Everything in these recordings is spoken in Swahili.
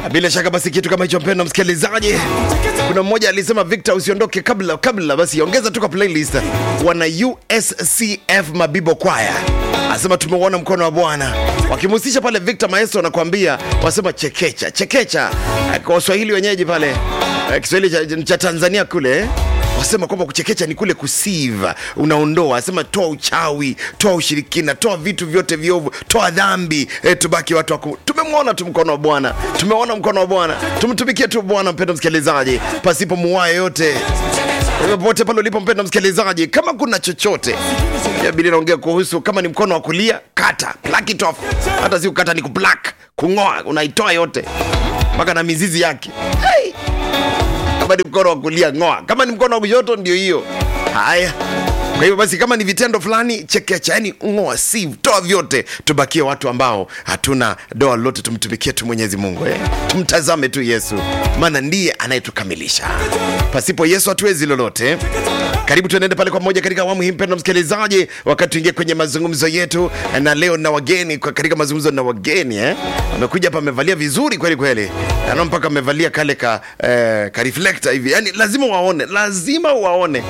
Bila shaka basi kitu kama hicho, mpendwa msikilizaji, kuna mmoja alisema Victor, usiondoke kabla kabla, basi ongeza tu kwa playlist. Wana USCF Mabibo Kwaya asema tumeuona mkono wa Bwana, wakimhusisha pale Victor Maestro, anakuambia wasema chekecha chekecha, Eh, kwa Waswahili wenyeji pale eh, Kiswahili cha, cha Tanzania kule eh, wasema kwamba kuchekecha ni kule kusiva, unaondoa, asema toa uchawi, toa ushirikina, toa vitu vyote viovu, toa dhambi, e, tubaki watu waku. Tumemwona tu mkono wa Bwana, tumeona mkono wa Bwana, tumtumikie tu Bwana, mpendo msikilizaji, pasipo muwaa yoyote popote pale ulipo mpendo msikilizaji, kama kuna chochote ya Biblia inaongea kuhusu, kama ni mkono wa kulia, kata pluck it off. Hata si kukata, ni kuplak, kung'oa, unaitoa yote mpaka na mizizi yake. Hey! kama ni mkono wa kulia ng'oa, kama ni mkono wa kushoto ndio hiyo. Haya, kwa hivyo basi, kama ni vitendo fulani chekecha, yani ng'oa, sieve, toa vyote, tubakie watu ambao hatuna doa lolote, tumtumikie tu Mwenyezi Mungu eh. Tumtazame tu Yesu, maana ndiye anayetukamilisha. Pasipo Yesu hatuwezi lolote. Karibu tuenende pale kwa moja katika awamu hii, mpendwa msikilizaji, wakati tuingie kwenye mazungumzo yetu, na leo na wageni kwa katika mazungumzo na wageni eh, amekuja hapa amevalia vizuri kweli kweli, na mpaka amevalia kale ka, eh, ka reflector hivi, yani lazima waone, lazima waone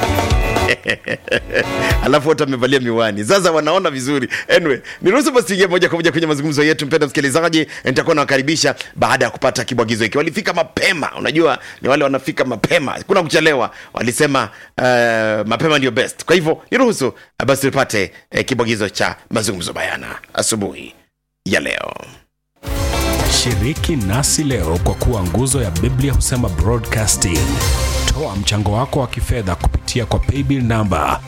alafu wote wamevalia miwani, sasa wanaona vizuri. Anyway, niruhusu basi tuingie moja kwa moja kwenye mazungumzo yetu. Mpenda msikilizaji, nitakuwa nawakaribisha baada ya kupata kibwagizo hiki. Walifika mapema, unajua ni wale wanafika mapema, kuna kuchelewa. Walisema uh, mapema ndio best. Kwa hivyo niruhusu uh, basi tupate uh, kibwagizo cha mazungumzo bayana asubuhi ya leo. Shiriki nasi leo kwa kuwa nguzo ya Biblia husema broadcasting. Toa mchango wako wa kifedha kupitia kwa paybill namba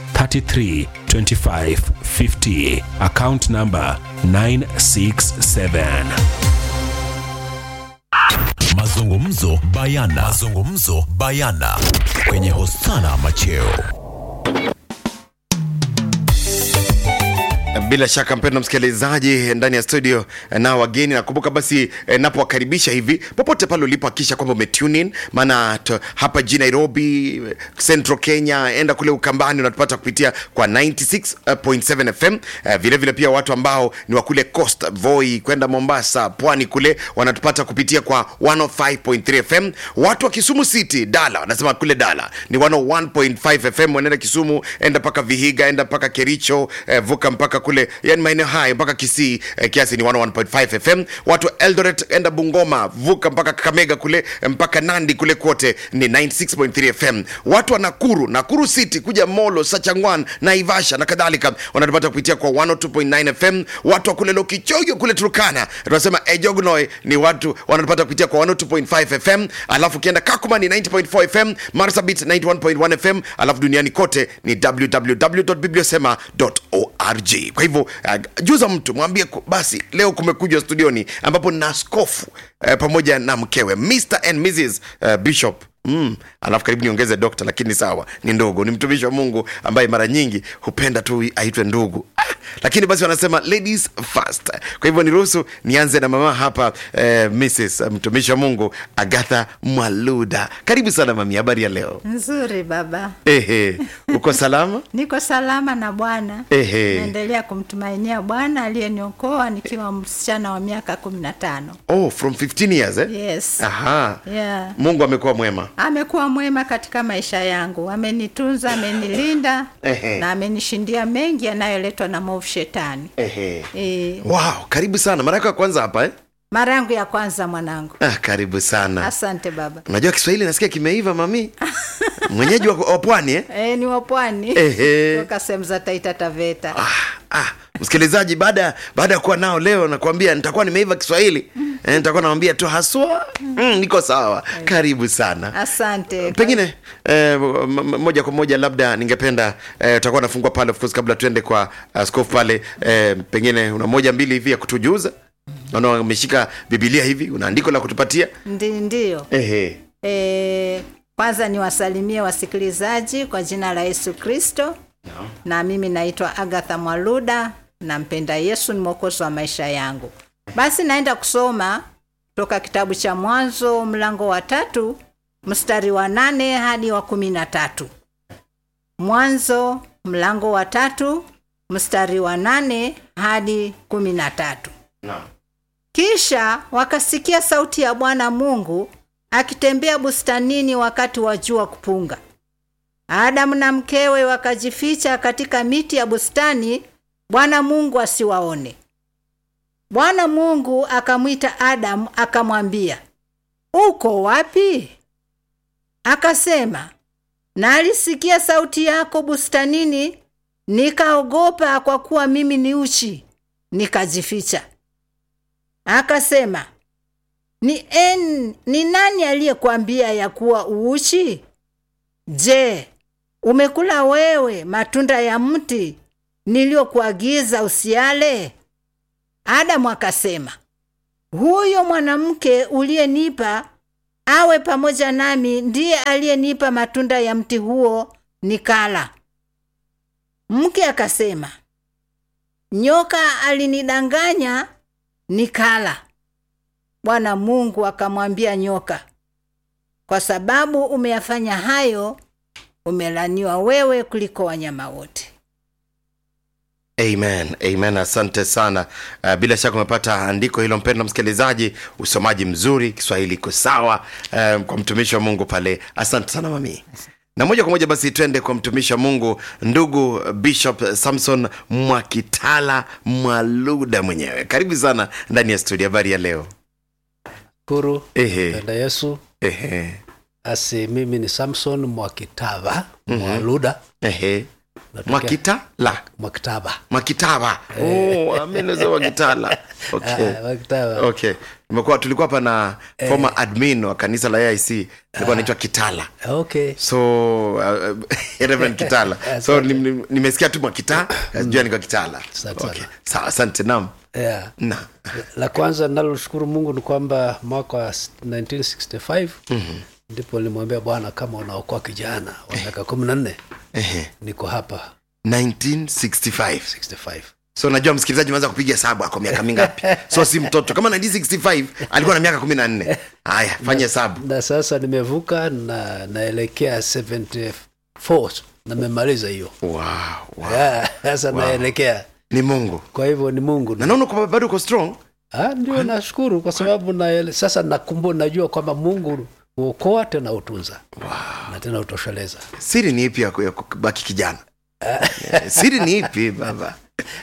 332550 account namba 967. Mazungumzo bayana. Mazungumzo bayana kwenye Hosana Macheo. Bila shaka mpendwa msikilizaji, ndani ya studio na wageni, nakumbuka basi eh, napowakaribisha hivi popote pale ulipo, hakikisha kwamba umetune in, maana to- hapa jijini Nairobi, Central Kenya, enda kule Ukambani unatupata kupitia kwa 96.7 FM. Eh, vile vile pia watu ambao ni wa kule Coast Voi kwenda Mombasa, pwani kule wanatupata kupitia kwa 105.3 FM. Watu wa Kisumu City, Dala, wanasema kule Dala ni 101.5 FM. Wanaenda Kisumu, enda mpaka Vihiga, enda mpaka Kericho, eh, vuka mpaka kule yani maeneo haya mpaka Kisii eh, kiasi ni 101.5 FM. Watu wa Eldoret enda Bungoma, vuka mpaka Kakamega kule eh, mpaka Nandi kule kote ni 96.3 FM. Watu wa Nakuru, Nakuru City kuja Molo, Sachangwan, Naivasha na kadhalika wanatupata kupitia kwa 102.9 FM. Watu wa kule Lokichoyo kule Turkana tunasema Ejognoy ni watu wanatupata kupitia kwa 102.5 FM. Alafu ukienda Kakuma ni 90.4 FM, Marsabit 91.1 FM, alafu duniani kote ni www.bibliosema.org. Kwa hivyo uh, juza mtu mwambie ku- basi leo kumekuja studioni ambapo na askofu uh, pamoja na mkewe Mr and Mrs uh, Bishop Mm, alafu karibu niongeze dokta, lakini sawa, ni ndogo, ni mtumishi wa Mungu ambaye mara nyingi hupenda tu aitwe ndugu ah, lakini basi wanasema ladies first. Kwa hivyo niruhusu nianze na mama hapa eh, Mrs mtumishi wa Mungu Agatha Mwaluda, karibu sana mami, habari ya leo? Nzuri baba, Ehe, uko salama? niko salama na Bwana. Ehe. Naendelea kumtumainia Bwana aliyeniokoa nikiwa msichana wa miaka kumi na tano. Oh, from 15 years eh? Yes. Aha. Yeah. Mungu amekuwa mwema. Amekuwa mwema katika maisha yangu, amenitunza, amenilinda Ehe. na amenishindia mengi yanayoletwa na mwovu shetani. Ehe. E, Wow, karibu sana. Mara yako ya kwanza hapa eh? mara yangu ya kwanza mwanangu. Ah, karibu sana. Asante baba. Unajua Kiswahili nasikia kimeiva mami. Mwenyeji wa, wa pwani eh? E, ni wapwani Ehe. toka sehemu za Taita Taveta. Ah, ah. Msikilizaji, baada baada ya kuwa nao leo nakwambia nitakuwa nimeiva Kiswahili eh, nitakuwa nawambia tu haswa mm, niko sawa. Karibu sana. Asante. Pengine eh, m- m- moja kwa moja labda ningependa eh, utakuwa nafungua pale of course, kabla tuende kwa askofu pale eh, pengine una moja mbili hivi ya kutujuza. Naona umeshika Biblia hivi, una andiko la kutupatia. Ndi, ndiyo. Ehe. E, kwanza niwasalimie wasikilizaji kwa jina la Yesu Kristo. Na mimi naitwa Agatha Mwaluda, nampenda Yesu, ni mwokozi wa maisha yangu. Basi naenda kusoma toka kitabu cha Mwanzo mlango wa tatu mstari wa nane hadi wa kumi na tatu. Mwanzo mlango wa tatu mstari wa nane hadi kumi na tatu. Naam. kisha wakasikia sauti ya bwana mungu akitembea bustanini wakati wa jua kupunga adamu na mkewe wakajificha katika miti ya bustani bwana mungu asiwaone bwana mungu akamwita adamu akamwambia uko wapi akasema nalisikia sauti yako bustanini nikaogopa kwa kuwa mimi ni uchi nikajificha akasema ni, en, ni nani aliyekwambia ya kuwa uuchi je umekula wewe matunda ya mti niliyokuagiza usiale adamu akasema huyo mwanamke uliyenipa awe pamoja nami ndiye aliyenipa matunda ya mti huo nikala mke akasema nyoka alinidanganya nikala bwana mungu akamwambia nyoka kwa sababu umeyafanya hayo umelaniwa wewe kuliko wanyama wote amen amen asante sana uh, bila shaka umepata andiko hilo mpendo msikilizaji usomaji mzuri kiswahili iko sawa uh, kwa mtumishi wa mungu pale asante sana mami na moja kwa moja basi twende kwa mtumishi wa mungu ndugu bishop samson mwakitala mwaluda mwenyewe karibu sana ndani ya studio habari ya leo shukuru Ehe. penda yesu ehe asi mimi ni samson mwakitava mwaluda ehe Natokea- mwakitala mwakitava mwakitaba oh, ameneza mwakitala okay. Ah, mwakitava okay tumekuwa tulikuwa hapa na former admin wa kanisa la aic alikuwa anaitwa kitala okay so uh, Reverend kitala so nim- nim- nimesikia tu mwakita jua niko kitala Asante okay. sana. sawa asante nam yeah. na la kwanza naloshukuru mungu ni kwamba mwaka wa 1965 ndipo nilimwambia bwana kama unaokoa kijana wa miaka kumi na nne ehe, niko hapa 1965 65 so najua msikilizaji anaweza kupiga hesabu ako miaka mingapi so si mtoto kama 1965 alikuwa na miaka kumi na nne haya fanya hesabu na sasa nimevuka na naelekea 74 namemaliza hiyo wow, wow. Yeah, sasa naelekea ni mungu kwa hivyo ni mungu na naona kwamba bado uko strong Ah, ndio nashukuru kwa sababu na, sasa nakumbu najua kwamba mungu huokoa tena hutunza wow. na tena hutosheleza siri ni ipi ya ku- ya kubaki kijana siri ni ipi baba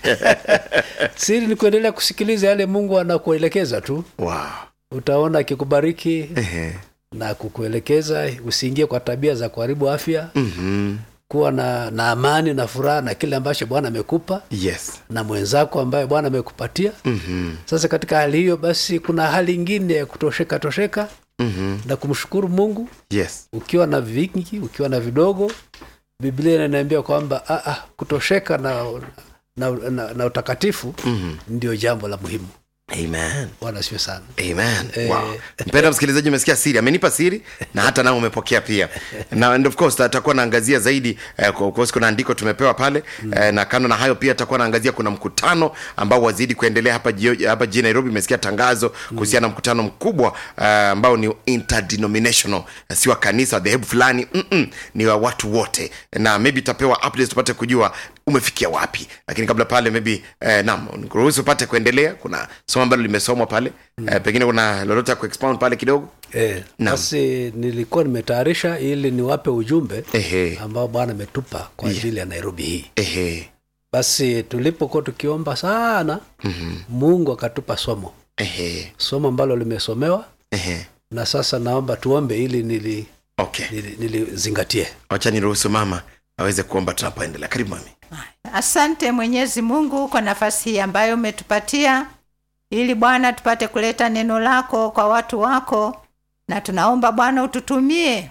siri ni kuendelea kusikiliza yale mungu anakuelekeza tu wow. utaona akikubariki Ehe. na kukuelekeza usiingie kwa tabia za kuharibu afya Mhm. kuwa na, na amani na furaha na kile ambacho bwana amekupa yes na mwenzako ambaye bwana amekupatia Mhm. sasa katika hali hiyo basi kuna hali ingine ya kutosheka tosheka Mhm. na kumshukuru mungu yes ukiwa na vingi ukiwa na vidogo biblia inaniambia kwamba ah, ah, kutosheka na, na, na, na utakatifu Mhm. ndio jambo la muhimu amen bwana sio sana amen Eh. wow. mpenda msikilizaji umesikia siri amenipa siri na hata nao umepokea pia na and of course atakuwa naangazia zaidi eh, kwa- of course kuna andiko tumepewa pale eh, na kando na hayo pia atakuwa naangazia kuna mkutano ambao wazidi kuendelea hapa jio- hapa jijini nairobi umesikia tangazo kuhusiana na mkutano mkubwa eh, ambao ni interdenominational si wa kanisa dhehebu fulani Mm-mm, ni wa watu wote na maybe itapewa updates tupate kujua umefikia wapi lakini kabla pale maybe eh, nam ruhusu upate kuendelea kuna somo ambalo limesomwa pale mm. eh, pengine kuna lolote ya kuexpound pale kidogo Eh, Naam. basi nilikuwa nimetayarisha ili niwape ujumbe Ehe. ambao bwana ametupa kwa ajili ya nairobi hii ehe basi tulipokuwa tukiomba sana Mhm. mungu akatupa somo ehe somo ambalo limesomewa ehe na sasa naomba tuombe ili nili okay nili- nilizingatie wacha niruhusu mama aweze kuomba tunapoendelea karibu mami asante mwenyezi mungu kwa nafasi hii ambayo umetupatia ili bwana tupate kuleta neno lako kwa watu wako na tunaomba bwana ututumie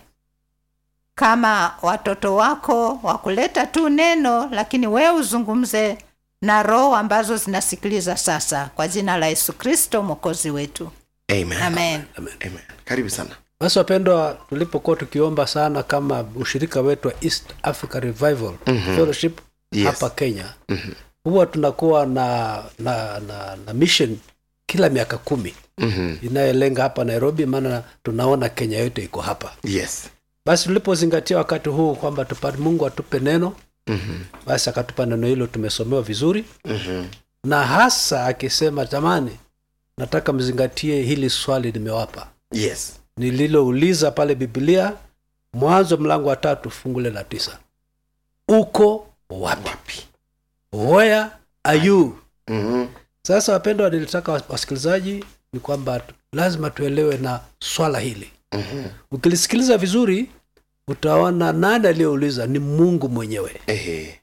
kama watoto wako wa kuleta tu neno lakini wewe uzungumze na roho ambazo zinasikiliza sasa kwa jina la yesu kristo mwokozi wetu amen amen amen karibu sana basi wapendwa tulipokuwa tukiomba sana kama ushirika wetu wa east africa revival mm-hmm. fellowship Yes. hapa kenya mm-hmm. huwa tunakuwa na na, na na mission kila miaka kumi Mhm. inayolenga hapa nairobi maana tunaona kenya yote iko hapa yes basi tulipozingatia wakati huu kwamba tupate mungu atupe neno Mhm. basi akatupa neno hilo tumesomewa vizuri Mhm. na hasa akisema jamani nataka mzingatie hili swali nimewapa yes nililouliza pale biblia mwanzo mlango wa tatu fungule la tisa uko wapi where are you mm-hmm. sasa wapendwa nilitaka was- wasikilizaji ni kwamba tu- lazima tuelewe na swala hili Mm-hmm. ukilisikiliza vizuri utaona nani aliyeuliza ni mungu mwenyewe Ehe.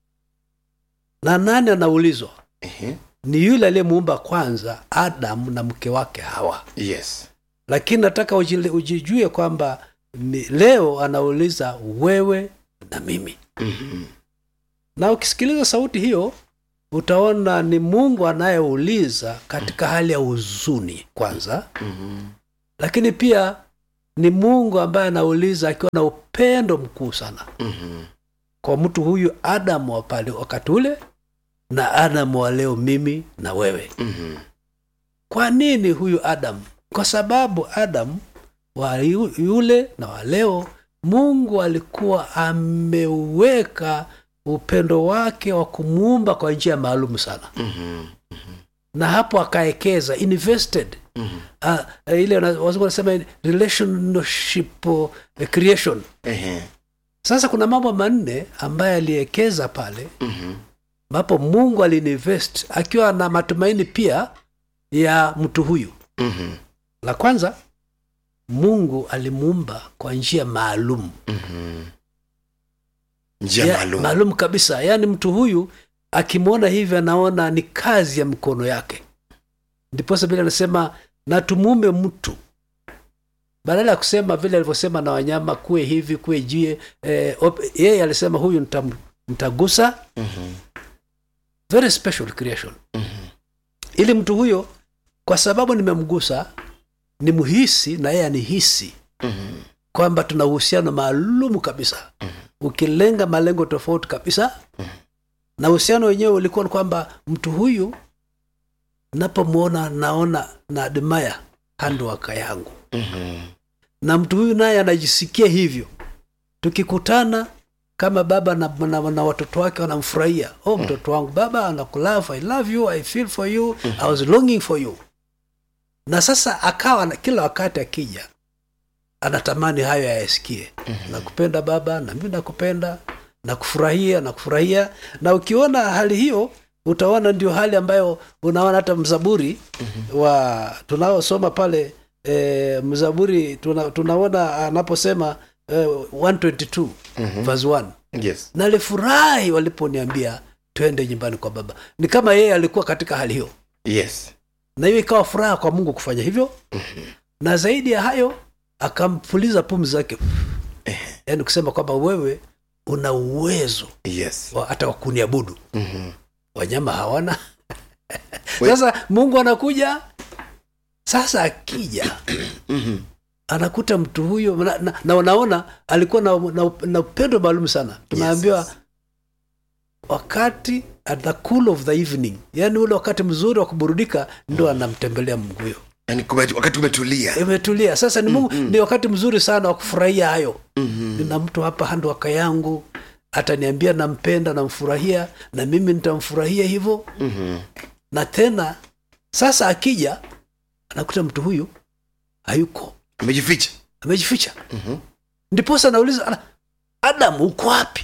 na nani anaulizwa Ehe. ni yule aliyemuumba kwanza adamu na mke wake hawa yes lakini nataka ujile- ujijue kwamba ni- leo anauliza wewe na mimi mm-hmm. na ukisikiliza sauti hiyo utaona ni mungu anayeuliza katika hali ya huzuni kwanza Mm-hmm. lakini pia ni mungu ambaye anauliza akiwa na upendo mkuu sana Mm-hmm. kwa mtu huyu adamu wa pale wakati ule na adamu wa leo mimi na wewe Mm-hmm. kwa nini huyu adamu kwa sababu adamu wa yu- yule na wa leo mungu alikuwa ameweka upendo wake wa kumuumba kwa njia maalum sana Mm-hmm. na hapo akaekeza invested Mm-hmm. uh, ile wana- wazungu wanasema relationship uh, creation Ehe. sasa kuna mambo manne ambaye aliekeza pale Mm-hmm. ambapo mungu aliinvest akiwa na matumaini pia ya mtu huyu Mm-hmm. la kwanza mungu alimuumba kwa njia maalum Mm-hmm. njia Ya- maalum maalum kabisa yaani mtu huyu akimwona hivi anaona ni kazi ya mkono yake ndiposa vile anasema na tumuume mtu badala ya kusema vile alivyosema na wanyama kuwe hivi kuwe jie eh, op- yeye alisema huyu nitam- nitagusa Mhm. very special creation ili mtu huyo kwa sababu nimemgusa ni mhisi na yeye anihisi Mhm. kwamba tuna uhusiano maalum kabisa ukilenga malengo tofauti kabisa na uhusiano wenyewe ulikuwa ni kwamba mtu huyu napomwona naona na admire handwaka yangu Mhm. na mtu huyu naye anajisikia hivyo tukikutana kama baba na, na, na watoto wake wanamfurahia oh mtoto wangu baba anakulove i love you i feel for you i was longing for you na sasa akawa na- kila wakati akija anatamani hayo ayasikie nakupenda baba na mimi nakupenda nakufurahia nakufurahia na ukiona hali hiyo utaona ndio hali ambayo unaona hata mzaburi wa tunaosoma pale e, mzaburi tuna, tunaona anaposema e, 122 verse 1 yes nalifurahi waliponiambia twende nyumbani kwa baba ni kama yeye alikuwa katika hali hiyo yes na hiyo ikawa furaha kwa mungu kufanya hivyo na zaidi ya hayo akampuliza pumzi zake yaani kusema kwamba wewe una uwezo yes wa hata wa kuniabudu Mhm. wanyama hawana We- sasa mungu anakuja sasa akija Mhm. anakuta mtu huyo na, na, na unaona alikuwa na, na, na upendo maalum sana tunaambiwa Yes. wakati at the cool of the evening yaani ule wakati mzuri wa kuburudika ndo anamtembelea mungu huyo yani kume- wakati umetulia imetulia sasa ni mungu ni wakati mzuri sana wa kufurahia hayo Mhm. nina mtu hapa handwaka yangu ataniambia nampenda namfurahia na mimi nitamfurahia hivyo Mhm. na tena sasa akija anakuta mtu huyu hayuko amejificha amejificha Mhm. ndiposa nauliza "Ala, adamu uko wapi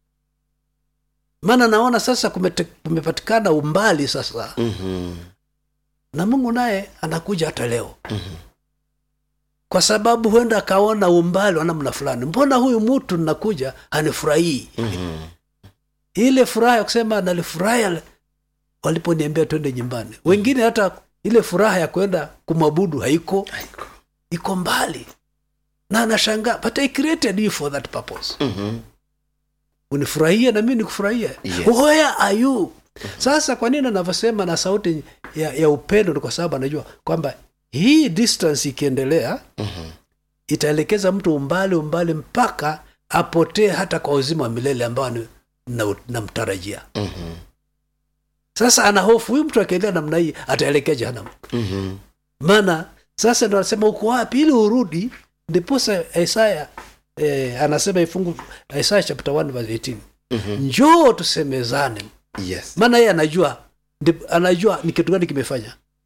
maana naona sasa kumete, kumepatikana umbali sasa Mhm. na mungu naye anakuja hata leo kwa sababu huenda akaona umbali wa namna fulani mbona huyu mtu nakuja hanifurahii Mhm. ile furaha ya kusema nalifurahi waliponiambia twende nyumbani wengine hata ile furaha ya kwenda kumwabudu haiko Haiko. iko mbali na anashangaa but i created you for that purpose Mhm. unifurahie na mimi nikufurahie Yes. where are you sasa kwa nini anavyosema na sauti ya, ya upendo ni kwa sababu anajua kwamba hii distance ikiendelea Mhm. itaelekeza mtu umbali umbali mpaka apotee hata kwa uzima wa milele ambao ni- na- namtarajia Mhm. sasa ana hofu huyu mtu akiendelea namna hii ataelekea jehanamu Mhm. maana sasa ndo anasema uko wapi ili urudi ndiposa isaya eh, anasema ifungu isaya chapter 1 verse 18 Mhm. njoo tusemezane yes maana yeye anajua ndi, anajua ni kitu gani kimefanya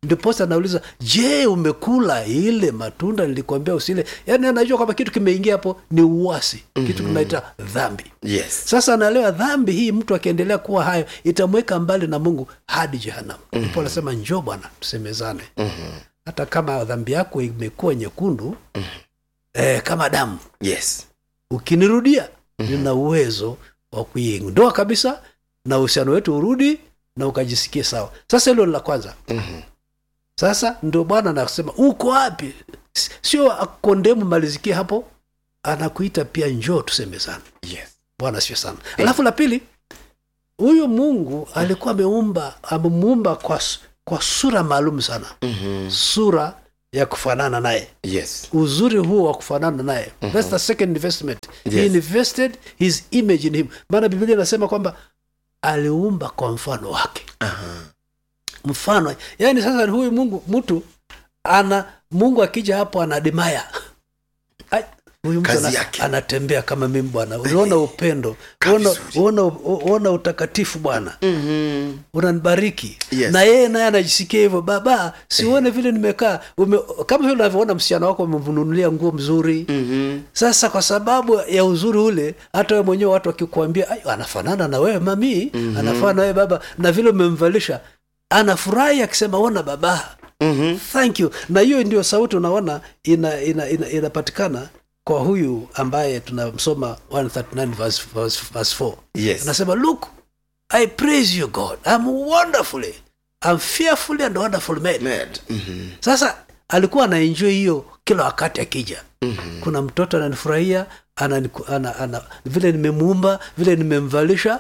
ndiposa anauliza je umekula ile matunda nilikwambia usile yaani anajua kwamba kitu kimeingia hapo ni uwasi mm-hmm. kitu tunaita dhambi yes sasa anaelewa dhambi hii mtu akiendelea kuwa hayo itamweka mbali na mungu hadi jehanamu ndipo mm-hmm. anasema njoo bwana tusemezane mm-hmm. hata kama dhambi yako imekuwa nyekundu mm-hmm. eh, kama damu yes ukinirudia mm-hmm. nina uwezo wa kuiondoa kabisa na uhusiano wetu urudi na ukajisikie sawa sasa hilo ni la kwanza Mhm. sasa ndo bwana anasema uko wapi S- sio akondemu malizikie hapo anakuita pia njoo tusemezane yes bwana sio sana alafu la pili huyu mungu alikuwa ameumba amemuumba kwa, s- kwa sura maalum sana Mhm. sura ya kufanana naye yes uzuri huo wa kufanana naye thats the second investment he Yes. invested his image in him maana biblia inasema kwamba aliumba kwa mfano wake Aha. mfano yaani sasa huyu mungu mtu ana mungu akija hapo anadimaya Ai, huyu mtu Kazi ana, yake. anatembea kama mimi bwana unaona upendo Kaa uona, vizuri. uona, uona utakatifu bwana Mhm. unanibariki Yes. na yeye naye anajisikia hivyo baba siuone vile nimekaa ume, kama vile unavyoona msichana wako umemnunulia nguo mzuri Mhm. sasa kwa sababu ya uzuri ule hata wewe mwenyewe watu wakikuambia "Ai, anafanana na wewe mami mm-hmm. anafanana na wewe baba na vile umemvalisha anafurahi akisema ona baba Mhm. thank you na hiyo ndio sauti unaona inapatikana ina, ina, inapatikana kwa huyu ambaye tunamsoma 139 verse, verse, verse 4 yes anasema look i praise you god i'm wonderfully i'm fearfully and wonderfully made Mad. Mhm. sasa alikuwa anaenjoy hiyo kila wakati akija mm-hmm. kuna mtoto ananifurahia ananiku- ana, ana, vile nimemuumba vile nimemvalisha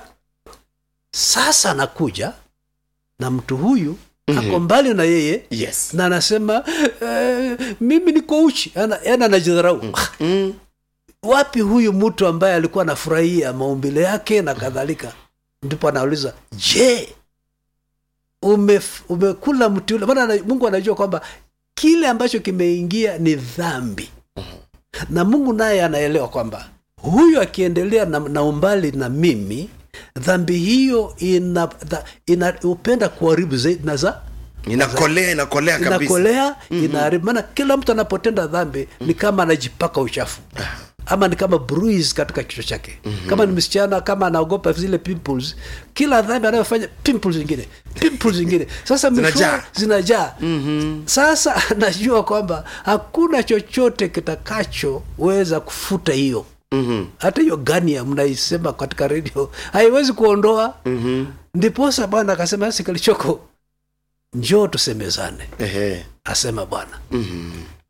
sasa anakuja na mtu huyu mm-hmm. ako mbali na yeye yes na anasema eh, mimi niko uchi Ana- yaani anajidharau Mm. wapi huyu mtu ambaye alikuwa anafurahia maumbile yake na kadhalika ndipo anauliza je ume, umekula mti ule maana ana- mungu anajua kwamba kile ambacho kimeingia ni dhambi na mungu naye anaelewa kwamba huyu akiendelea na, na umbali na mimi dhambi hiyo ina, dha, ina upenda kuharibu zaidi na za inakolea inakolea kabisa inakolea mm-hmm. inaharibu maana kila mtu anapotenda dhambi ni kama anajipaka uchafu ama ni kama bruise katika kichwa chake mm-hmm. kama ni msichana kama anaogopa zile pimples kila dhambi anayofanya pimples zingine pimples zingine sasa Zinajaa. mwishowe zinajaa mm-hmm. sasa anajua kwamba hakuna chochote kitakachoweza kufuta hiyo Mhm. hata hiyo gania mnaisema katika redio haiwezi kuondoa Mhm. ndiposa bwana akasema sasa kilichoko njoo tusemezane Ehe. asema bwana Mhm.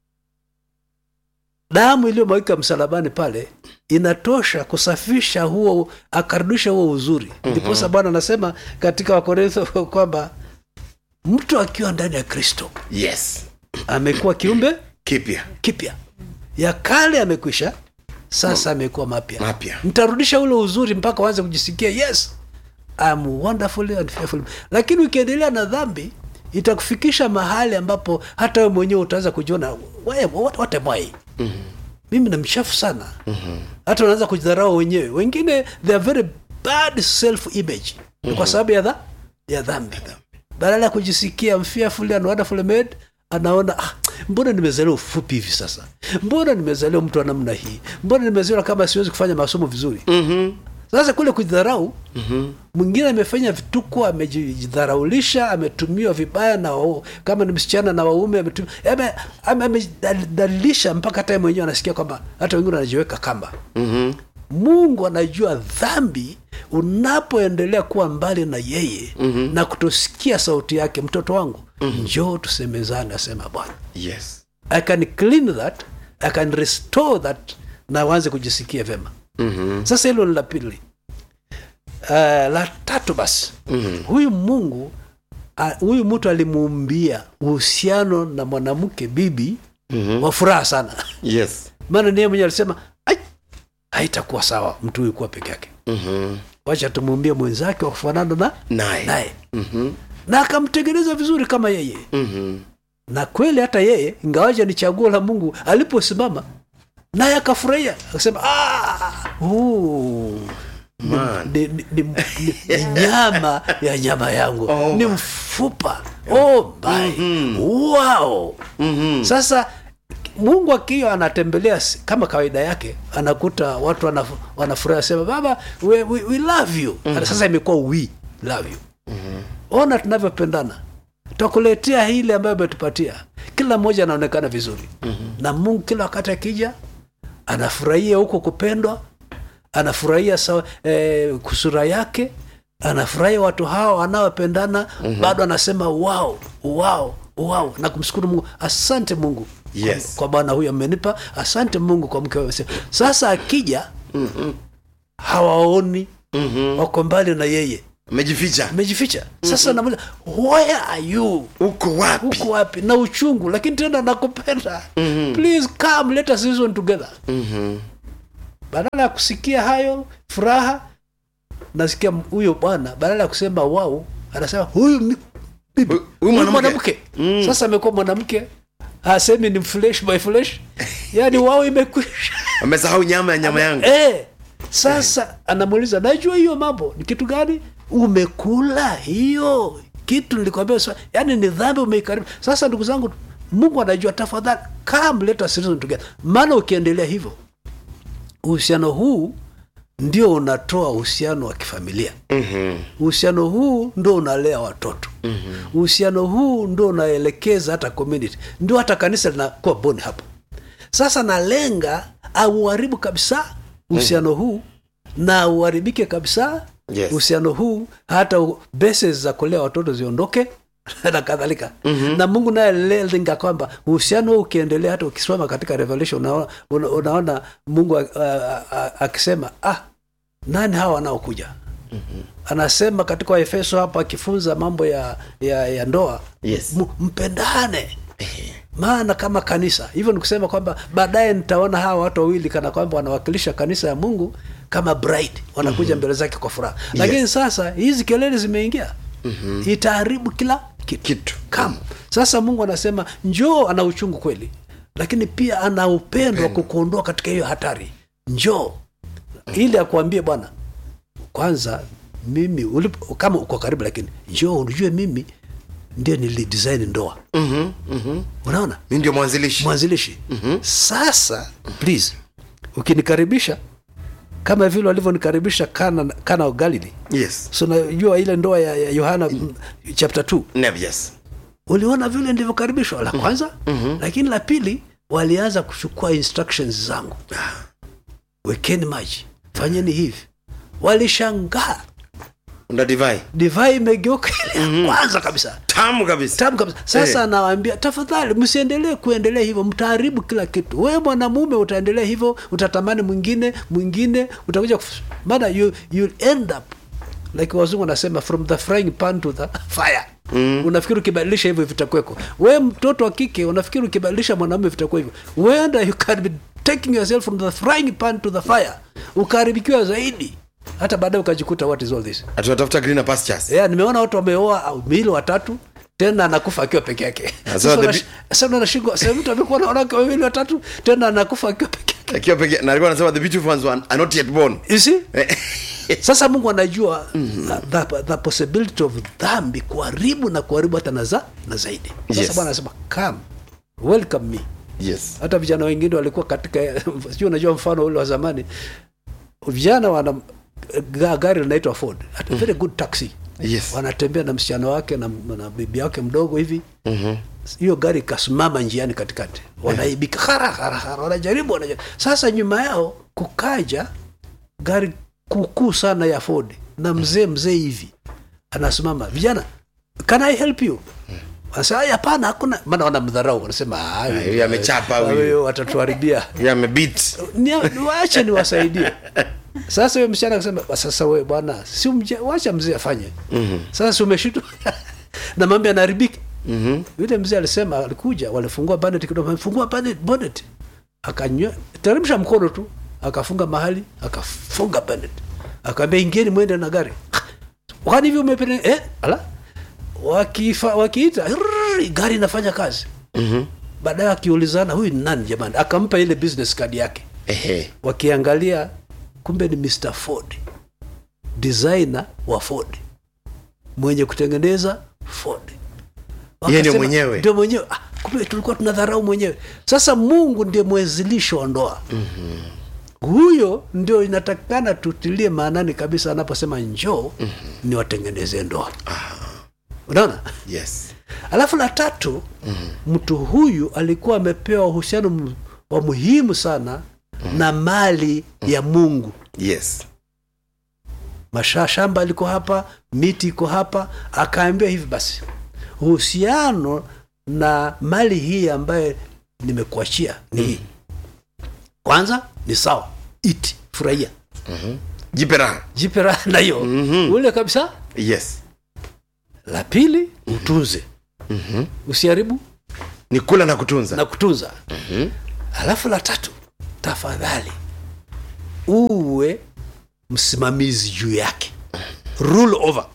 damu iliyomwagika msalabani pale inatosha kusafisha huo akarudisha huo uzuri ndiposa bwana anasema katika wakorintho kwamba mtu akiwa ndani ya kristo yes amekuwa kiumbe kipya kipya ya kale amekwisha sasa amekuwa mapya Mapya. mtarudisha ule uzuri mpaka waanze kujisikia yes I'm wonderfully and fearfully lakini ukiendelea na dhambi itakufikisha mahali ambapo hata wewe mwenyewe utaanza kujiona "Why- what, what am I? mimi ni mchafu sana hata unaanza kujidharau wenyewe wengine they are very bad self image ni kwa sababu ya, dha, ya dhambi badala ya kujisikia fearfully and wonderfully made anaona ah, mbona nimezaliwa ufupi hivi sasa mbona nimezaliwa mtu wa namna hii mbona nimezaliwa kama siwezi kufanya masomo vizuri Mhm. sasa kule kujidharau mwingine amefanya vituko amejidharaulisha ametumiwa vibaya na wao, kama ni msichana na waume ametum- ame- ame- amejidhalilisha mpaka hata yeye mwenyewe anasikia kwamba hata wengine wanajiweka kamba Mhm. mungu anajua dhambi unapoendelea kuwa mbali na yeye mm-hmm. na kutosikia sauti yake mtoto wangu mm-hmm. njoo tusemezane asema bwana yes i can clean that i can restore that na waanze kujisikia vyema Mhm. sasa hilo ni la pili uh, la tatu basi mm-hmm. huyu mungu uh, huyu mtu alimuumbia uhusiano na mwanamke bibi mm-hmm. wa furaha sana yes maana niye mwenyewe alisema "Ai, haitakuwa sawa mtu huyu kuwa peke yake Mhm. wacha tumuumbie mwenzake wa kufanana na naye naye Mhm. na akamtengeneza vizuri kama yeye Mhm. na kweli hata yeye ingawaja ni chaguo la mungu aliposimama naye akafurahia akasema "Ah, huu Man. ni, ni, ni, ni, ni nyama ya nyama yangu Oh. ni mfupa mifupa oh my wow sasa mungu akiwa anatembelea si- kama kawaida yake anakuta watu wanaf- wanafurahi sema baba we, we, we love you sasa imekuwa we love you ona tunavyopendana takuletea hili ambayo umetupatia kila mmoja anaonekana vizuri na mungu kila wakati akija anafurahia huko kupendwa anafurahia sawa, eh, kusura yake anafurahia watu hao wanaopendana bado anasema wow, wow, wow, na kumshukuru mungu asante mungu Yes. kwa, kwa bwana huyu amenipa asante mungu kwa mke wa Yosefu. sasa akija hawaoni wako mbali na yeye amejificha amejificha sasa namuuliza where are you uko wapi huko wapi na uchungu lakini tena nakupenda please come let us reason together badala ya kusikia hayo furaha nasikia m- huyo bwana badala ya kusema wau anasema huyu mi- bibi, Huyu- huyu huyu mwanamke." mwanamke sasa amekuwa mwanamke asemi ni flesh by flesh yaani wao imekwisha amesahau nyama ya nyama yangu eh, sasa anamuuliza najua hiyo mambo ni kitu gani umekula hiyo kitu nilikwambia swa- yaani ni dhambi umeikaribu sasa ndugu zangu mungu anajua tafadhali come let us reason together maana ukiendelea hivyo uhusiano huu ndio unatoa uhusiano wa kifamilia uhusiano huu ndio unalea watoto uhusiano huu ndio unaelekeza hata community ndio hata kanisa linakuwa boni hapo sasa nalenga auharibu kabisa uhusiano huu na uharibike kabisa Yes. uhusiano huu hata u- bases za kulea watoto ziondoke na kadhalika mm-hmm. na mungu naye lenga kwamba uhusiano huu ukiendelea hata ukisoma katika revelation unaona, una, unaona mungu a- a- a- akisema ah nani hawa wanaokuja mm-hmm. anasema katika waefeso hapa akifunza mambo ya, ya, ya ndoa Yes. M- mpendane maana kama kanisa hivyo ni kusema kwamba baadaye nitaona hawa watu wawili kana kwamba wanawakilisha kanisa ya mungu kama bride wanakuja mbele zake kwa furaha lakini sasa hizi kelele zimeingia itaharibu kila kitu, Kitu. Come. sasa mungu anasema njoo ana uchungu kweli lakini pia ana upendo wa kukuondoa katika hiyo hatari njoo ili akuambie bwana kwanza mimi ulipo, kama uko karibu lakini njoo unijue mimi ndio nilidesign ndoa Mhm, mhm. unaona mi ndio mwanzilishi mwanzilishi mm-hmm. sasa please ukinikaribisha kama vile walivyonikaribisha kana, kana wa galili yes so najua ile ndoa ya ya yohana mm. chapter 2 Never, yes uliona vile ndivyokaribishwa la kwanza mm-hmm. lakini la pili walianza kuchukua instructions zangu wekeni maji fanyeni hivi walishangaa una divai divai imegeuka ile ya kwanza kabisa tamu kabisa tamu kabisa sasa Eh. anawaambia tafadhali msiendelee kuendelea hivyo mtaharibu kila kitu wewe mwanamume utaendelea hivyo utatamani mwingine mwingine utakuja kuf- maana you, you'll end up like wazungu wanasema from the frying pan to the fire mm. unafikiri ukibadilisha hivyo vitakweko we mtoto wa kike unafikiri ukibadilisha mwanamume vitakuwa hivyo wenda you can be taking yourself from the frying pan to the fire ukaharibikiwa zaidi hata baadaye ukajikuta what is all this atunatafuta greener pastures yeah, nimeona watu wameoa au miili watatu tena anakufa akiwa peke yake Sasa Sasa the unash- bi- sasa unashindwa sasa mtu amekuwa na wanawake wawili watatu tena anakufa akiwa peke yake akiwa peke na alikuwa anasema the beautiful ones were- are not yet born You see? sasa mungu anajua the, the, the possibility of dhambi kuharibu na kuharibu hata na, za, na zaidi sasa Yes. bwana anasema come welcome me yes hata vijana wengine walikuwa katika sijui unajua mfano ule wa zamani vijana wana ga- gari linaitwa ford At a very good taxi Yes. wanatembea na msichana wake na, na bibi yake mdogo hivi hiyo gari ikasimama njiani katikati wanaibika hara hara hara wanajaribu wanajaribu sasa nyuma yao kukaja gari kukuu sana ya ford na mzee mzee hivi anasimama vijana can i help you Wanasema, "Ai, hapana hakuna maana wanamdharau wanasema "Ah, huyu amechapa huyu." huyu watatuharibia yeah amebit Ni- waache niwasaidie sasa huyo msichana akasema sasa we bwana si umje- wacha mzee afanye sasa si umeshitwa na mambo yanaharibika yule mzee alisema alikuja walifungua bonnet kidogo fungua bonnet bonnet akanywa teremsha mkono tu akafunga mahali akafunga bonnet akaambia ingieni mwende na gari kwani hivi umependa eh ala wakifa wakiita rrrr, gari inafanya kazi baadaye akiulizana huyu ni nani jamani akampa ile business card yake ehe wakiangalia kumbe ni mr ford designer wa ford mwenye kutengeneza Ford Yeye ndio Wakasema, mwenyewe. ndio mwenyewe ah, kumbe tulikuwa tunadharau mwenyewe sasa mungu ndiye mwezilisho wa ndoa huyo ndio inatakikana tutilie maanani kabisa anaposema njoo ni watengeneze ndoa unaona yes alafu la tatu mtu huyu alikuwa amepewa uhusiano mu- wa muhimu sana na mali ya mungu yes Masha, shamba liko hapa miti iko hapa akaambia hivi basi uhusiano na mali hii ambayo nimekuachia ni hii kwanza ni sawa iti furahia jipe raha jipe raha na hiyo ule kabisa yes la pili utunze usiharibu ni kula na kutunza na kutunza alafu la tatu tafadhali uwe msimamizi juu yake rule over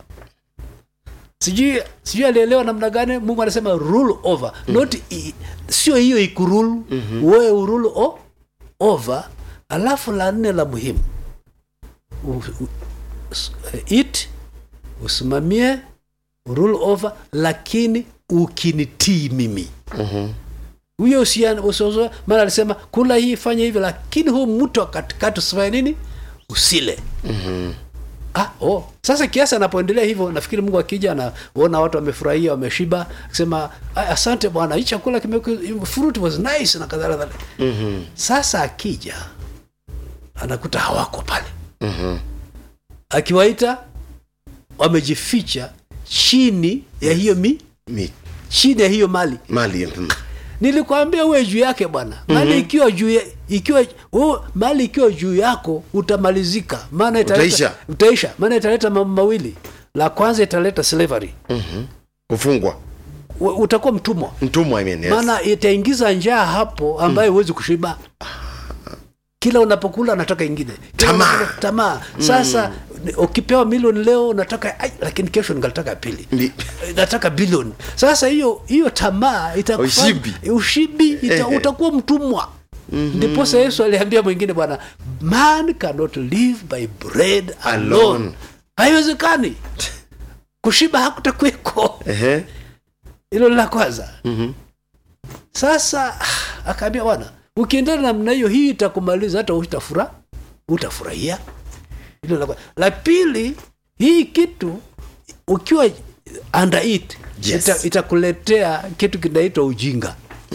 sijui sijui alielewa namna gani mungu anasema rule over not i, sio hiyo ikurule wewe urule o, over alafu la nne la muhimu u, u, s- it usimamie rule over lakini ukinitii mimi huyo usiana- usiozoe maana alisema kula hii fanya hivi lakini huu mtu wa katikati usifanye nini usile ah, oh. sasa kiasi anapoendelea hivyo nafikiri mungu akija anaona watu wamefurahia wameshiba akisema "Ah, asante bwana hii chakula kimekuwa fruit was nice na kadhalika mm-hmm. sasa akija anakuta hawako pale mm-hmm. akiwaita wamejificha chini ya hiyo mi Mi- chini ya hiyo mali mali mm. nilikwambia uwe juu yake bwana mali ikiwa juu ya- ikiwa u, mali ikiwa juu yako utamalizika maana italeta- Utaisha. utaisha maana italeta mambo mawili la kwanza italeta slavery kufungwa U- utakuwa mtumwa mtumwa I mean, yes. maana itaingiza njaa hapo ambayo huwezi kushiba kila unapokula unataka ingine Kila Tamaa. unapokula- tamaa sasa ni- ukipewa milioni leo unataka ai, lakini kesho ningataka pili Ndi- nataka bilioni sasa hiyo hiyo tamaa itakufanya- Ushibi. ushibi ita, utakuwa mtumwa ndiposa yesu aliambia mwingine bwana man cannot live by bread alone, Alone. haiwezekani kushiba hakutakweko Ehe. hilo ni la kwanza sasa akaambia bwana ukiendana namna hiyo hii itakumaliza hata utafura utafurahia hilo la kwanza la pili hii kitu ukiwa under it Yes. ita, itakuletea kitu kinaitwa ujinga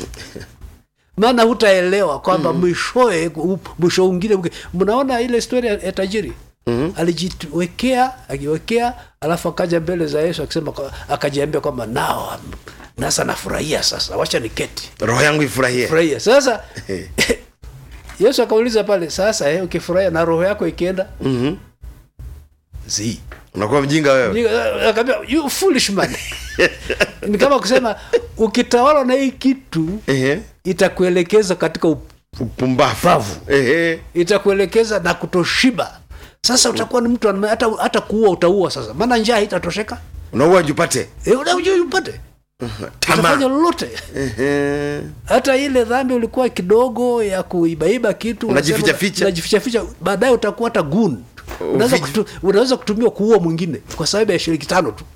maana hutaelewa kwamba mwishoe u- mwisho ungine uke- mnaona ile historia ya tajiri mm-hmm. alijiwekea akiwekea alafu akaja mbele za yesu akisema kwa- akajiambia kwamba nao am- nasa nafurahia sasa wacha niketi roho yangu ifurahie furahia sasa yesu akauliza pale sasa eh, ukifurahia na roho yako ikienda Mhm. zi unakuwa mjinga wewe akaambia you foolish man ni kama kusema ukitawala na hii kitu Ehe. itakuelekeza katika up- upumbavu Ehe. itakuelekeza na kutoshiba sasa utakuwa ni mtu ame- hata, hata kuua utaua sasa maana njaa haitatosheka unaua jupate e, unajua upate utafanya tamaa lolote Ehe. hata ile dhambi ulikuwa kidogo ya kuibaiba kitu Unajificha unasema- ficha. unajificha ficha baadaye utakuwa hata gun unaweza, Ufiji. kutu, unaweza kutumiwa kuua mwingine kwa sababu ya shilingi tano tu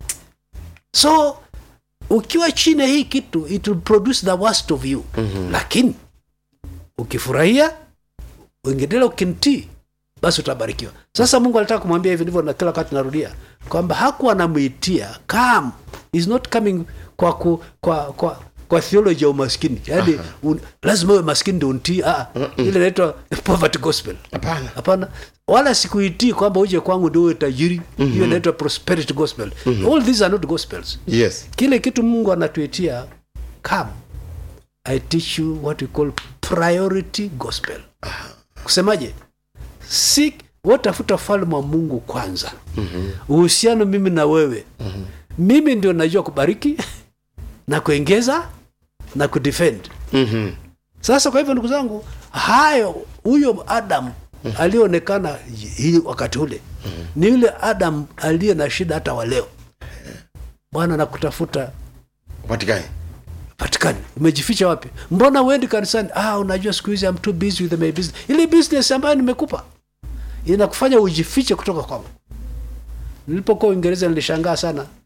so ukiwa chini ya hii kitu it will produce the worst of you mm-hmm. lakini ukifurahia uengedelea ukintii basi utabarikiwa sasa mungu alitaka kumwambia hivi ndivyo na kila wakati narudia kwamba hakuwa anamwitia come is not coming kwa ku, kwa kwa kwa theology ya umaskini yaani un, lazima uwe maskini ndio untii ah, ile inaitwa poverty gospel Hapana. hapana wala sikuitii kwamba uje kwangu ndio uwe tajiri hiyo inaitwa prosperity gospel all these are not gospels yes kile kitu mungu anatuitia come i teach you what we call priority gospel kusemaje si watafuta falme wa mungu kwanza uhusiano mimi na wewe mimi ndio najua kubariki na kuengeza na kudefend Mhm. sasa kwa hivyo ndugu zangu hayo huyo adam aliyeonekana hii wakati ule ni yule adam aliye na shida hata wa leo bwana nakutafuta patikani patikani umejificha wapi mbona uendi kanisani ah unajua siku hizi I'm too busy with my business ile business ambayo nimekupa inakufanya ujifiche kutoka kwangu nilipokuwa uingereza nilishangaa sana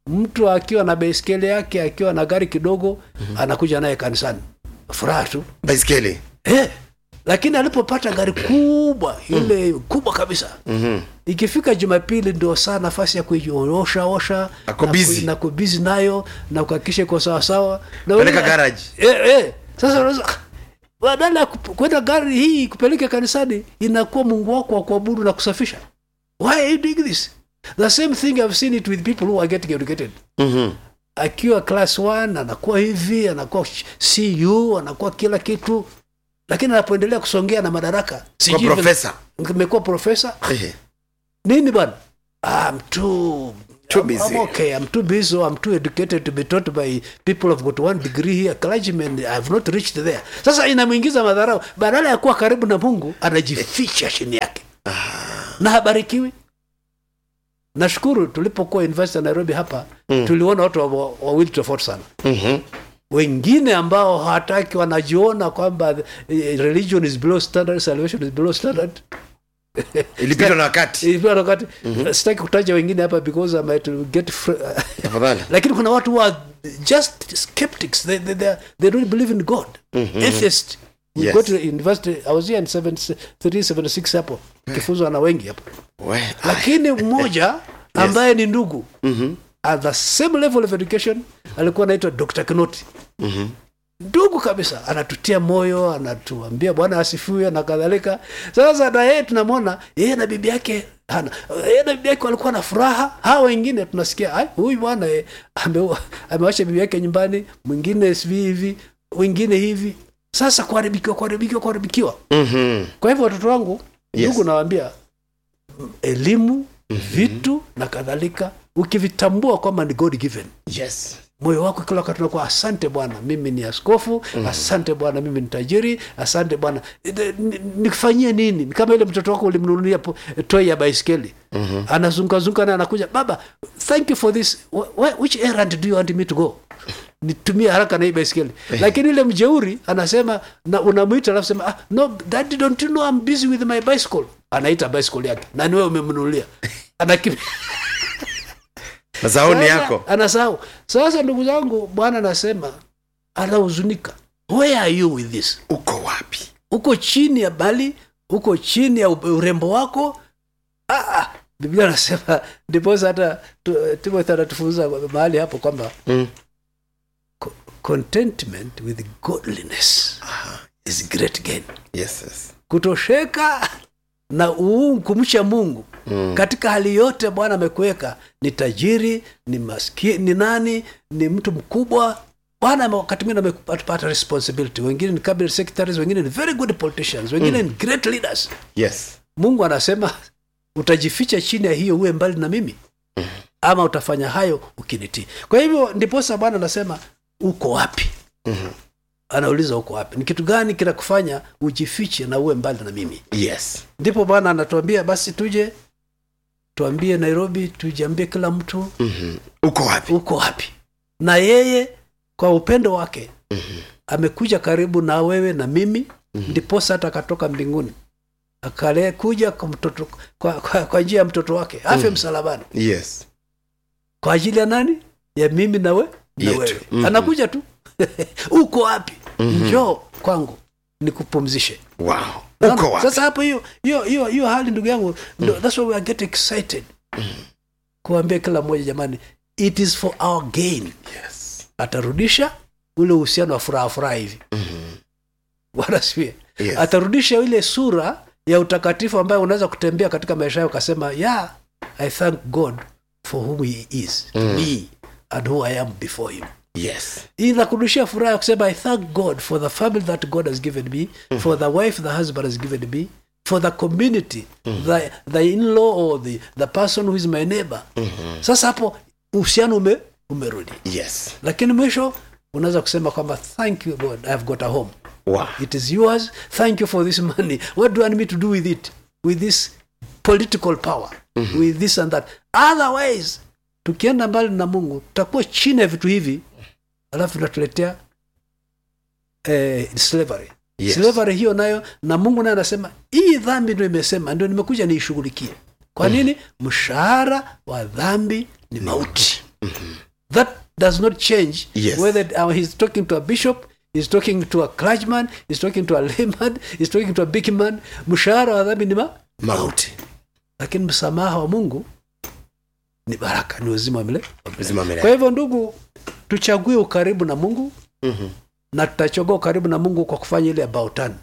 mtu akiwa na baiskeli yake akiwa na gari kidogo anakuja naye kanisani furaha tu baiskeli eh, lakini alipopata gari kubwa ile kubwa kabisa Mhm. ikifika jumapili ndio saa nafasi ya kuiosha osha Ako na busy. ku- na kubizi nayo na kuhakikisha iko sawasawa Na Peleka wewe- garage. eh, eh. sasa unaweza "Ah, badala ya kup- kwenda gari hii kupeleka kanisani inakuwa mungu wako wa kuabudu na kusafisha why are you doing this the same thing i've seen it with people who are getting educated Mhm. akiwa class 1 anakuwa hivi anakuwa cu anakuwa kila kitu lakini anapoendelea kusongea na madaraka kwa sijui vile- profesa imekuwa profesa Ehe. nini bwana ah, I'm too Too I'm, busy. I'm okay. I'm too busy or I'm too educated to be taught by people who've got one degree here. Clergymen, I've not reached there. Sasa inamwingiza madharau. Badala ya kuwa karibu na Mungu, anajificha chini yake na habarikiwi. Nashukuru tulipokuwa University ya Nairobi hapa mm. tuliona watu wa- wa- wawili tofauti sana Mhm. wengine ambao hawataki wanajiona kwamba eh, religion is below standard, salvation is below standard ilipitwa na wakati Ilikuwa wakati sitaki kutaja wengine hapa because I might get fr- tafadhali lakini kuna watu who are just skeptics they, they, they, they don't believe in god atheist we Yes. go to university i was here in 376 hapo kifunzwa na wengi hapo We, lakini mmoja ambaye ni ndugu at the same level of education alikuwa anaitwa dr kinoti ndugu kabisa anatutia moyo anatuambia bwana asifiwe na kadhalika sasa na yeye tunamwona yeye na bibi yake hana yeye na bibi yake walikuwa na furaha hawa wengine tunasikia "Ai, huyu bwana eh, ame- amewacha bibi yake nyumbani mwingine sivi hivi wengine hivi sasa kuharibikiwa kuharibikiwa kuharibikiwa Mhm. kwa hivyo watoto wangu Yes. ndugu nawaambia m- elimu vitu na kadhalika ukivitambua kwamba ni god given yes moyo wako kila wakati unakuwa asante bwana mimi ni askofu asante bwana mimi ni tajiri asante bwana Ide- ni- nikufanyie nini Ni kama ile mtoto wako ulimnunulia po- toy ya baiskeli anazungazunga naye anakuja baba thank you for this Wh- wh- which errand do you want me to go nitumie haraka na hii baiskeli lakini ile mjeuri anasema na unamwita alafu sema ah, no daddy don't you know I'm busy with my bicycle anaita bicycle yake na ni wewe umemnunulia anakimbia na sauni sasa, yako anasahau sasa ndugu zangu bwana anasema anahuzunika where are you with this uko wapi uko chini ya bali uko chini ya ube- urembo wako ah, ah. biblia anasema ndiposa hata tu- timothy anatufunza mahali hapo kwamba Mm. co- contentment with godliness is great gain yes, yes. kutosheka na uu kumcha mungu mm. katika hali yote bwana amekuweka ni tajiri ni maskini ni nani ni mtu mkubwa bwana ame- wakati mwingine amepata responsibility wengine ni cabinet secretaries wengine ni very good politicians wengine ni great leaders yes mungu anasema utajificha chini ya hiyo uwe mbali na mimi ama utafanya hayo ukinitii kwa hivyo ndiposa bwana anasema uko wapi anauliza uko wapi ni kitu gani kinakufanya ujifiche na uwe mbali na mimi yes ndipo bwana anatuambia basi tuje tuambie nairobi tujiambie kila mtu Mhm. uko wapi uko wapi na yeye kwa upendo wake amekuja karibu na wewe na mimi ndiposa hata akatoka mbinguni akale kuja kwa, mtoto, kwa, kwa, kwa njia ya mtoto wake afe msalabani yes kwa ajili ya nani ya mimi na, we, na Yetu. wewe Mhm. anakuja tu uko wapi njoo kwangu nikupumzishe wow Unaona? uko wapi sasa hapo hiyo hiyo hiyo hiyo hali ndugu yangu ndo- that's why we are getting excited kuambia kila mmoja jamani it is for our gain yes atarudisha ule uhusiano wa furaha furaha hivi bwana siwe Yes. atarudisha ile sura ya utakatifu ambayo unaweza kutembea katika maisha yao ukasema yeah i thank god for whom he is to me and who i am before him yes inakurudishia furaha ya kusema i thank god for the family that god has given me for the wife the husband has given me for the community the, the in-law or the, the person who is my neighbor sasa hapo uhusiano ume, umerudi yes lakini mwisho unaweza kusema kwamba thank you god i've got a home wow it is yours thank you for this money what do you want me to do with it with this political power with this and that otherwise tukienda mbali na mungu tutakuwa chini ya vitu hivi alafu tunatuletea eh, slavery Yes. slavery hiyo nayo na mungu naye anasema hii dhambi ndio imesema ndio nimekuja niishughulikie kwa nini mshahara wa dhambi ni mauti that does not change Yes. whether uh, he's talking to a bishop he's talking to a clergyman he's talking to a layman he's talking to a big man mshahara wa dhambi ni ma mauti lakini msamaha wa mungu ni baraka ni uzima wa milele uzima wa milele. kwa hivyo ndugu tuchague ukaribu na mungu Mhm. na tutachagua ukaribu na mungu kwa kufanya ile about turn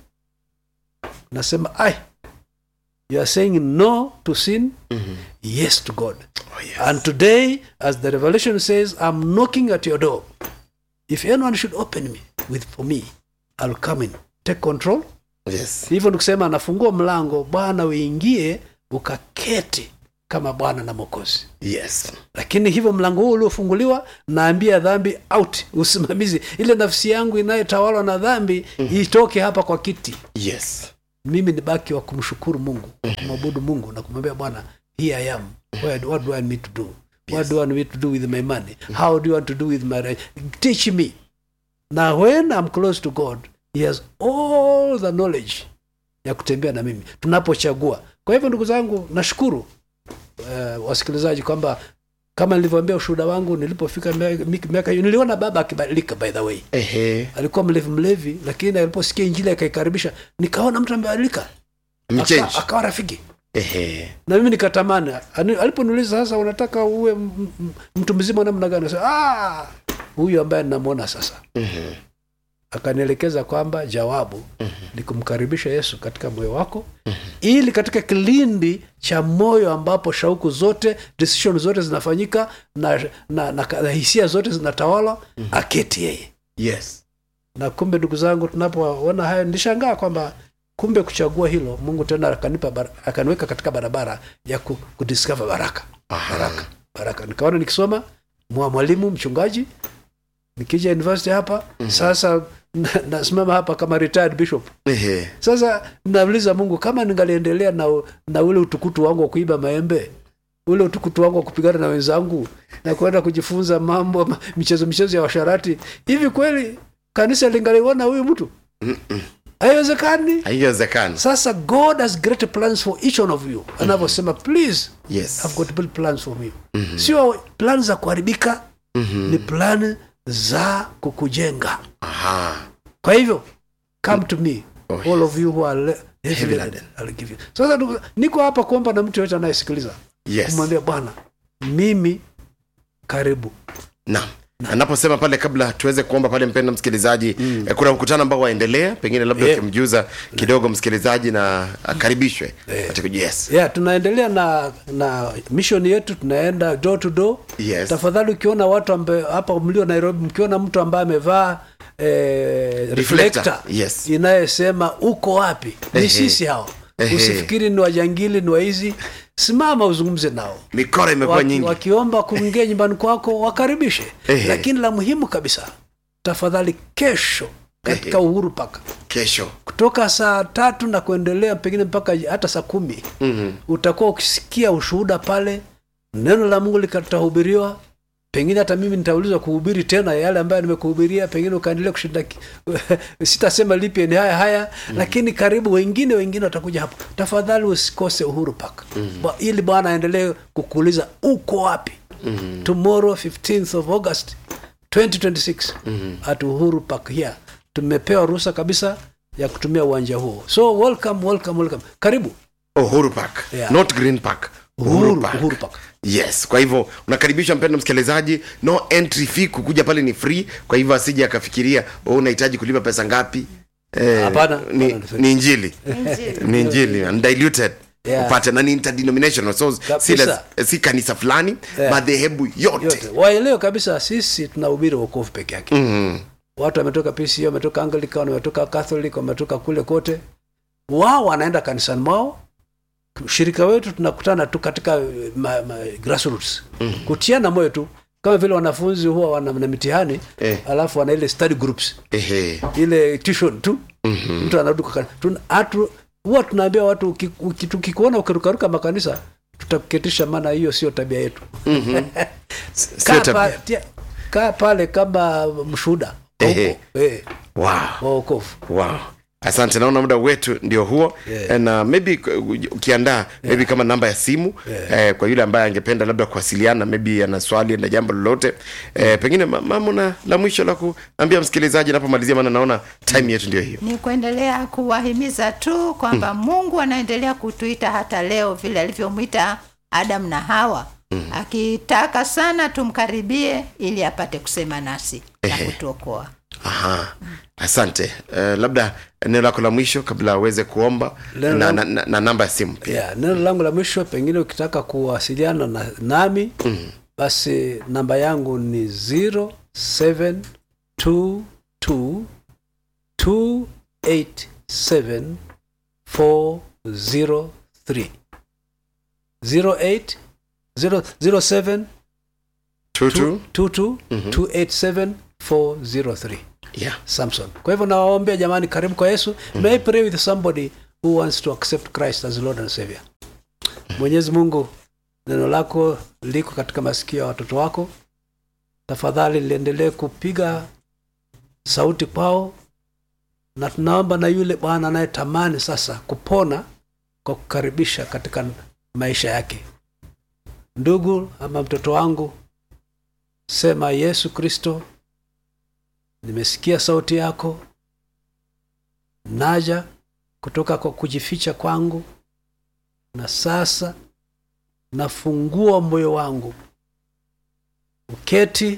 nasema ai you are saying no to sin yes to god Oh, yes. and today as the revelation says i'm knocking at your door if anyone should open me with for me i'll come in take control Yes. hivyo nikusema anafungua mlango bwana uingie ukaketi kama bwana na mokozi Yes. lakini hivyo mlango huu uliofunguliwa naambia dhambi out usimamizi ile nafsi yangu inayotawalwa na dhambi itoke hapa kwa kiti Yes. mimi ni baki wa kumshukuru mungu kumwabudu mungu na kumwambia bwana here i am Where, what do i need to do what do i need to do with my money how do you want to do with my right? teach me na when i'm close to god he has all the knowledge ya kutembea na mimi tunapochagua kwa hivyo ndugu zangu nashukuru uh, wasikilizaji kwamba kama nilivyoambia ushuhuda wangu nilipofika mia- mi- miaka hiyo niliona baba akibadilika by the way Ehe. alikuwa mlevi mlevi lakini aliposikia injili akaikaribisha nikaona mtu amebadilika Amechange. Aka- akawa rafiki Ehe. na mimi nikatamani Ani- aliponiuliza sasa unataka uwe m- m- mtu mzima namna gani Nasema, "Ah, huyu ambaye ninamwona sasa Mhm. akanielekeza kwamba jawabu ni kumkaribisha yesu katika moyo wako ili katika kilindi cha moyo ambapo shauku zote decision zote zinafanyika na, na, na, na hisia zote zinatawala aketi yeye Yes. na kumbe ndugu zangu tunapoona hayo nilishangaa kwamba kumbe kuchagua hilo mungu tena akanipa bara- akaniweka katika barabara ya ku, kudiscover baraka baraka baraka nikaona nikisoma mwa mwalimu mchungaji nikija university hapa sasa na- nasimama hapa kama retired bishop Ehe. sasa nauliza mungu kama ningaliendelea na, na ule utukutu wangu wa kuiba maembe ule utukutu wangu wa kupigana na wenzangu na kwenda kujifunza mambo ma- michezo michezo ya washarati hivi kweli kanisa lingaliona huyu mtu haiwezekani Haiwezekani. sasa god has great plans for each one of you anavyosema please Yes. I've got big plans for you sio plan za kuharibika ni plan za kukujenga Aha. kwa hivyo come to me Oh, all of you who are le- heavy Heavy laden, laden. I'll give you. sasa ndugu- niko hapa kuomba na mtu yoyote anayesikiliza Yes. kumwambia bwana mimi karibu Naam. anaposema pale kabla tuweze kuomba pale mpenda msikilizaji mm. eh, kuna mkutano ambao waendelea pengine labda Yeah. ukimjuza kidogo msikilizaji na akaribishwe katika yes yeah, tunaendelea na na mission yetu tunaenda door to door Yes. tafadhali ukiona watu ambaye hapa mlio nairobi mkiona mtu ambaye amevaa eh, reflector yes. inayesema uko wapi ni Ehe. sisi hao Ehe. usifikiri ni wajangili ni waizi simama uzungumze nao mikoro imekuwa Waki, nyingi wakiomba kuingia nyumbani kwako wakaribishe Ehe. lakini la muhimu kabisa tafadhali kesho katika Ehe. uhuru paka kesho kutoka saa tatu na kuendelea pengine mpaka hata saa kumi mm-hmm. utakuwa ukisikia ushuhuda pale neno la mungu likatahubiriwa pengine hata mimi nitaulizwa kuhubiri tena yale ambayo nimekuhubiria pengine ukaendelea kushinda ki- sitasema lipi ni haya haya mm. lakini karibu wengine wengine watakuja hapo tafadhali usikose uhuru park mm. ili bwana aendelee kukuuliza uko wapi mm. tomorrow 15th of august 2026 mm. at uhuru park here tumepewa ruhusa kabisa ya kutumia uwanja huo so welcome welcome welcome karibu uhuru park Yeah. not green park Uhuru, Uhuru Park. yes kwa hivyo unakaribishwa mpendo msikilizaji no entry fee kukuja pale ni free kwa hivyo asije akafikiria oh, unahitaji kulipa pesa ngapi eh, Hapana, ni, hapana, ni free. ni injili ni injili undiluted Yeah. upate na ni interdenominational so si, Kabisa. la- si kanisa fulani Yeah. madhehebu yote, yote waelewe kabisa sisi tunahubiri wokovu peke yake Mhm. watu wametoka pco wametoka anglican wametoka catholic wametoka kule kote wao wanaenda kanisani mwao ushirika wetu tunakutana tu katika eh, ma, ma, grassroots mm. kutiana moyo tu kama vile wanafunzi huwa wana na mitihani Eh. alafu wana ile study groups Ehe. ile tuition tu mm-hmm. mtu anarudi kwa kanisa. Tuna- hatu- huwa tunaambia watu uki- uki- tukikuona ukirukaruka makanisa tutakuketisha maana hiyo sio tabia yetu Sio kaa, tabia. pa, tia, kaa pale kama mshuhuda Ehe. eh, wow. wa wokovu wow. asante naona muda wetu ndio huo Yeah. na maybe uh, ukiandaa maybe kama namba ya simu eh, kwa yule ambaye angependa labda kuwasiliana maybe ana swali na jambo lolote eh, pengine ma- mama na la mwisho la kuambia msikilizaji napomalizia maana naona time yetu ndio hiyo ni kuendelea kuwahimiza tu kwamba mungu anaendelea kutuita hata leo vile alivyomwita adamu na hawa akitaka sana tumkaribie ili apate kusema nasi na Ehe. kutuokoa Aha. asante uh, labda eneo lako la mwisho kabla aweze kuomba Neno na, langu- na, na, na namba ya simu pia yeah, neno langu la mwisho pengine ukitaka kuwasiliana na, nami mm. basi namba yangu ni 0722287403 08 zero- 07 tutu 22 287403 yeah. samson kwa hivyo nawaombea jamani karibu kwa yesu may I pray with somebody who wants to accept christ as lord and savior mwenyezi mungu neno lako liko katika masikio ya watoto wako tafadhali liendelee kupiga sauti kwao na tunaomba na yule bwana anayetamani sasa kupona kwa kukaribisha katika maisha yake ndugu ama mtoto wangu sema yesu kristo nimesikia sauti yako naja kutoka kwa kujificha kwangu na sasa nafungua moyo wangu uketi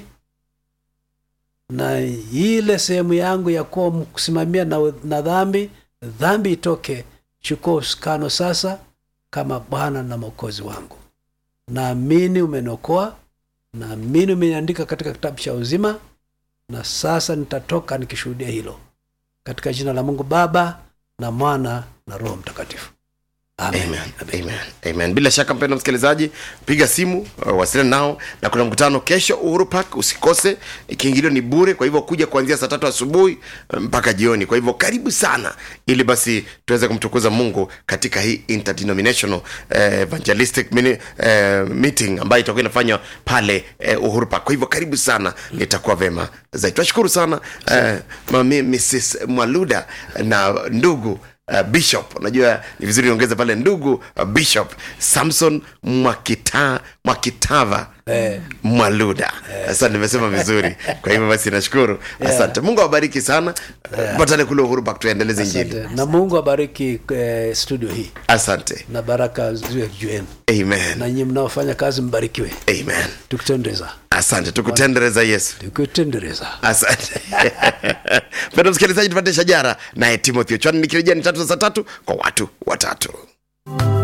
na ile sehemu yangu ya kuwa kusimamia na, na dhambi dhambi itoke chukua uskano sasa kama bwana na mwokozi wangu naamini umeniokoa naamini umeniandika katika kitabu cha uzima na sasa nitatoka nikishuhudia hilo katika jina la mungu baba na mwana na roho mtakatifu amen, Amen. Amen. Amen. bila shaka mpendo msikilizaji piga simu uh, wasiliana nao na kuna mkutano kesho uhuru park usikose kiingilio ni bure kwa hivyo kuja kuanzia saa tatu asubuhi uh, mpaka jioni kwa hivyo karibu sana ili basi tuweze kumtukuza mungu katika hii interdenominational uh, evangelistic mini, uh, meeting ambayo itakuwa inafanywa pale uh, uhuru park kwa hivyo karibu sana itakuwa vema zaidi tunashukuru sana uh, mami mrs mwaluda na ndugu uh, bishop unajua ni vizuri niongeze pale ndugu uh, bishop samson mwakita mwakitava Eh. mwaluda sasa nimesema vizuri kwa hivyo basi nashukuru asante mungu awabariki sana patane kule uhuru Park tuendeleze injili Asante. na mungu abariki eh, studio hii asante na baraka ziwe juu yenu amen na nyinyi mnaofanya kazi mbarikiwe amen tukitendereza asante tukutendereza yesu tukitendereza asante pendo msikilizaji tupate shajara naye timothy ochwani nikirejea ni tatu za saa tatu kwa watu watatu